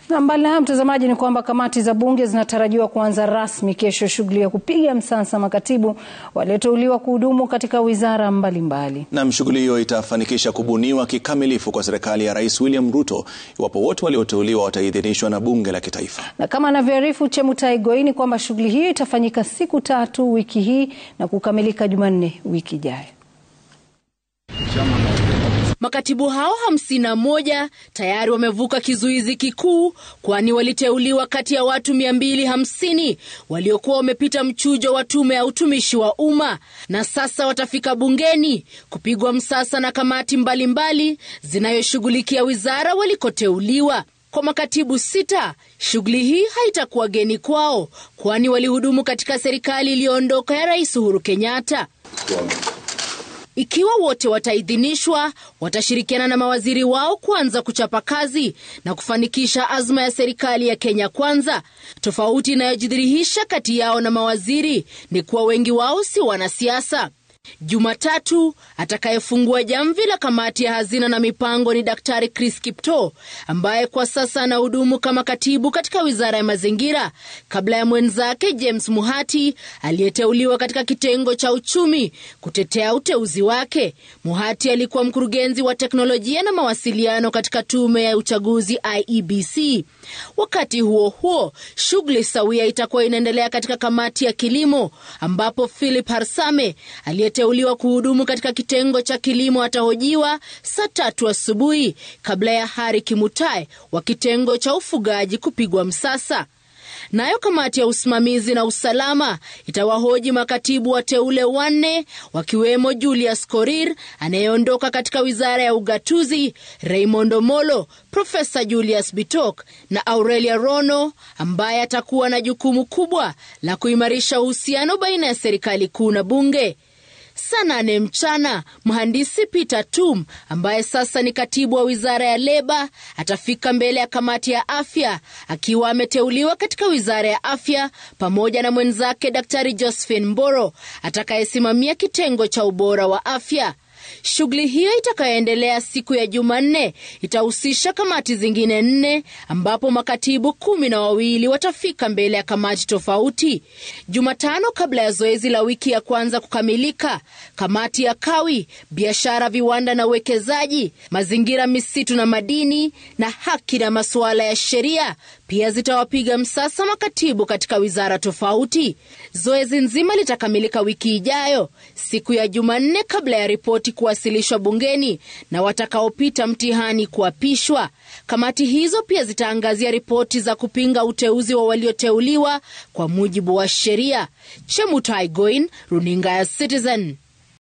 Na mbali na hayo mtazamaji, ni kwamba kamati za bunge zinatarajiwa kuanza rasmi kesho shughuli ya kupiga msasa makatibu walioteuliwa kuhudumu katika wizara mbalimbali. Nam, shughuli hiyo itafanikisha kubuniwa kikamilifu kwa serikali ya Rais William Ruto iwapo wote walioteuliwa wataidhinishwa na bunge la kitaifa. Na kama anavyoarifu Chemutai Goini kwamba shughuli hiyo itafanyika siku tatu wiki hii na kukamilika Jumanne wiki ijayo. Makatibu hao hamsini na moja tayari wamevuka kizuizi kikuu, kwani waliteuliwa kati ya watu mia mbili hamsini waliokuwa wamepita mchujo wa tume ya utumishi wa umma, na sasa watafika bungeni kupigwa msasa na kamati mbalimbali zinayoshughulikia wizara walikoteuliwa. Kwa makatibu sita, shughuli hii haitakuwa geni kwao, kwani walihudumu katika serikali iliyoondoka ya Rais Uhuru Kenyatta. Ikiwa wote wataidhinishwa, watashirikiana na mawaziri wao kuanza kuchapa kazi na kufanikisha azma ya serikali ya Kenya Kwanza. Tofauti inayojidhihirisha kati yao na mawaziri ni kuwa wengi wao si wanasiasa. Jumatatu, atakayefungua jamvi la kamati ya hazina na mipango ni Daktari Chris Kipto ambaye kwa sasa anahudumu kama katibu katika wizara ya mazingira kabla ya mwenzake James Muhati aliyeteuliwa katika kitengo cha uchumi kutetea uteuzi wake. Muhati alikuwa mkurugenzi wa teknolojia na mawasiliano katika tume ya uchaguzi IEBC. Wakati huo huo, shughuli sawia itakuwa inaendelea katika kamati ya kilimo ambapo Philip Harsame aliyeteuliwa kuhudumu katika kitengo cha kilimo atahojiwa saa tatu asubuhi kabla ya Hari Kimutai wa kitengo cha ufugaji kupigwa msasa. Nayo kamati ya usimamizi na usalama itawahoji makatibu wateule wanne wakiwemo Julius Korir anayeondoka katika wizara ya ugatuzi, Raymond Omolo, Profesa Julius Bitok na Aurelia Rono ambaye atakuwa na jukumu kubwa la kuimarisha uhusiano baina ya serikali kuu na bunge. Saa nane mchana mhandisi Peter Tum ambaye sasa ni katibu wa wizara ya leba atafika mbele ya kamati ya afya akiwa ameteuliwa katika wizara ya afya pamoja na mwenzake Daktari Josephine Mboro atakayesimamia kitengo cha ubora wa afya. Shughuli hiyo itakayoendelea siku ya Jumanne itahusisha kamati zingine nne ambapo makatibu kumi na wawili watafika mbele ya kamati tofauti. Jumatano, kabla ya zoezi la wiki ya kwanza kukamilika, kamati ya kawi, biashara, viwanda na uwekezaji, mazingira, misitu na madini, na haki na masuala ya sheria pia zitawapiga msasa makatibu katika wizara tofauti. Zoezi nzima litakamilika wiki ijayo siku ya Jumanne kabla ya ripoti kuwasilishwa bungeni na watakaopita mtihani kuapishwa. Kamati hizo pia zitaangazia ripoti za kupinga uteuzi wa walioteuliwa kwa mujibu wa sheria. Chemutai Goin, runinga ya Citizen.